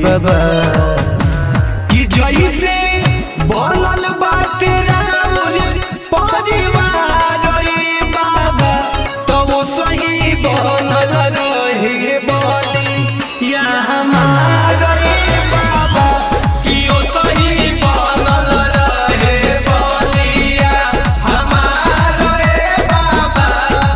बाबा कि जैसे बनल बाटे राउर परिवार रे बाबा तो वो सही बनल रहे बोली या हमार रे बाबा कि वो सही बनल रहे बोलिया हमार रे बाबा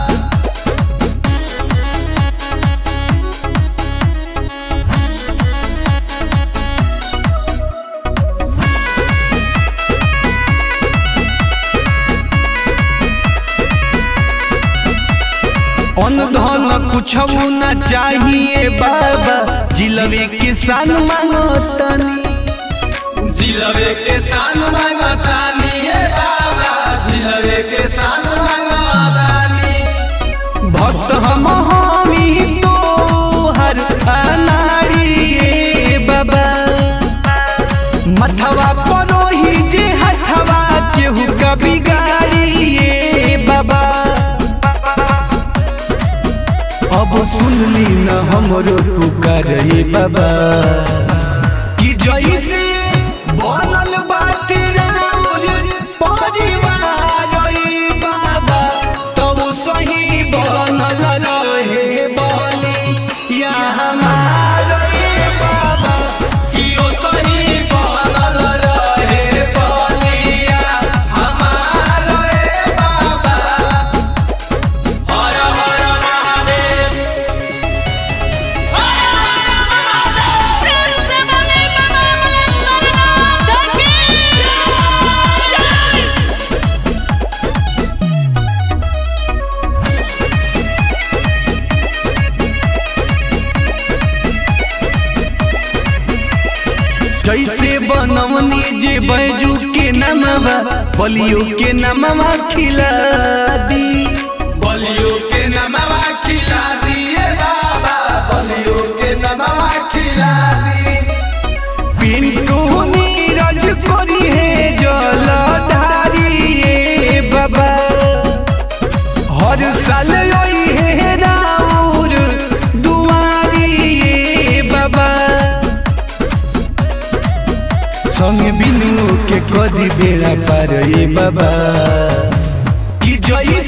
अन्न धन कुछ न चाहिए बाबा जिलबे किसान मांगतनी जिलबे के सान मांगतानी हे बाबा जिलबे के सान मांगतानी भक्त हम हमी तो हर अनाड़ी बाबा मथवा परोही जे हथवा केहू का बिगाड़ी बाबा अब सुनली न हमरो पुकार रे बाबा कि जैसे बनल बाटे राउर परिवार रे बाबा तब सही बनल रहे बोली या हमार रे बाबा कि ओ सही बनल रहे बलिया हमार रे बाबा हर हर महादेव प्रेम से बोले बाबा मलेश्वरनाथ की जय जैसे बनवनी जे बैजू के नमवा बलियो के नमवा खिला दी बलियो के नमवा खिला दिए बाबा बलियो के नमवा खिला दी पिंटू नीरज करी है जल ढारिए बाबा हर साल आई है राउर दुआरिए बाबा संग बिनु के कदी बेड़ा पार ये बाबा कि जई